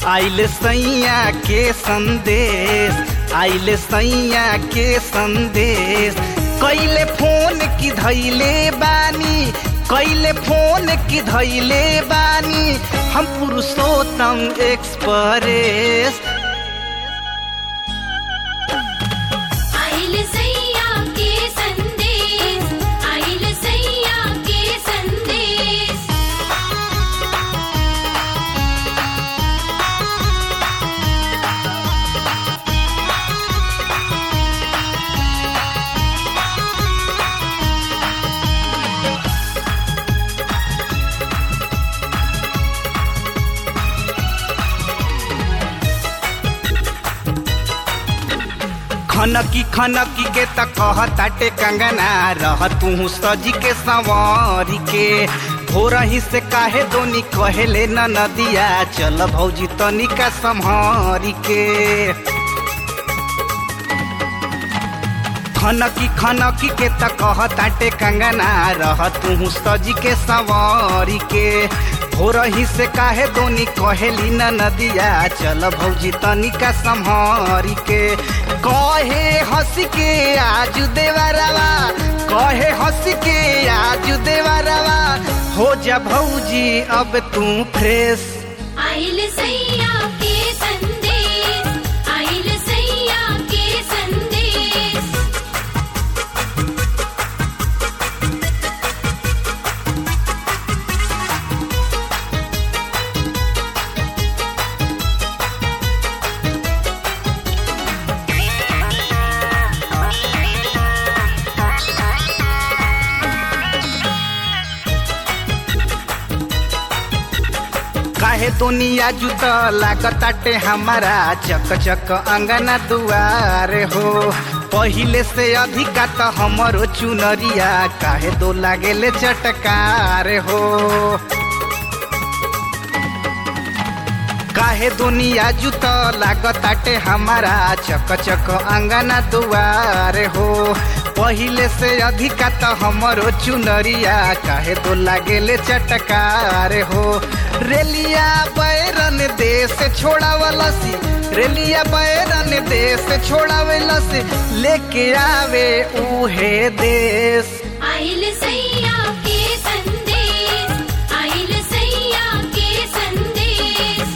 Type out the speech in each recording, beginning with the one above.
आइल सैया के संदेश आइल सैया के संदेश कैले फोन की धैले बानी कैले फोन की धैले बानी हम पुरुषोत्तम एक्सप्रेस आइल सैया के संदेश आइल सैया के संदेश खनकी खनकी के त कहताटे कंगना रह तू सजी के संवारी के भोरही से काहे दोनी कहेले न नदिया चल भौजी तनिका संहारी के खनकी खनकी के त कहताटे कंगना रह तू सजी के संवारी के भोरही से काहे दोनी कहेली न नदिया चल भौजी तनिका संहारी के कहे हंस के आज देवरवा कहे हंस के आज देवरवा हो जा भौजी अब तू फ्रेश आइल सैया के संदेश आइल सैया के संदेश काहे दुनिया जुत लागताटे हमारा चक चक अंगना दुआर हो पहिले से अधिका त हमरो चुनरिया काहे दो लागेले चटकार हो काहे दुनिया जुत लागताटे हमारा चक चक अंगना दुआर हो पहिले से अधिका त हमरो चुनरिया काहे दो लागेले चटकार हो रेलिया बैरन देश छोड़ावलसी रेलिया बैरन देश छोड़ावलसी लेके आवे उहे देश आइल सैया के संदेश आइल सैया के संदेश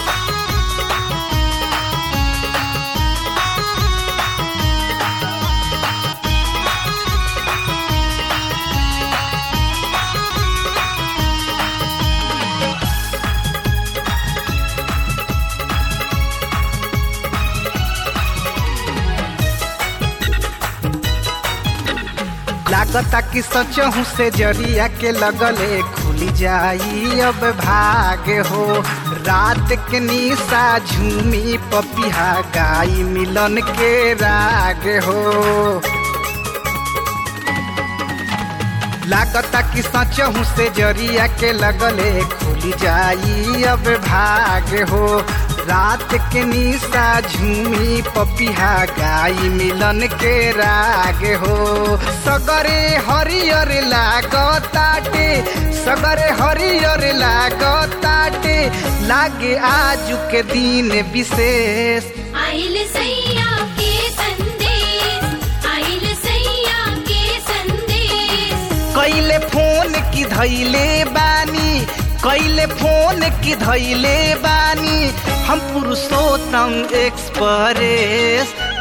लागता कि सचहू से जरिया के लगले खुली जाई अब भाग हो रात के निशा झूमी पपिहा गाई मिलन के राग हो लागता कि सचहू से जरिया के लगले खुली जाई अब भाग हो रात के निशा झूमी पपिहा गाई मिलन के राग हो सगरे हरियर लागताटे सगरे हरियर लागताटे लागे आजू के दिन विशेष आइल सैया के संदेश आइल सैया के संदेश कैले फोन की धैले बानी कैले फोन की धैले बानी हम पुरुषोत्तम एक्सप्रेस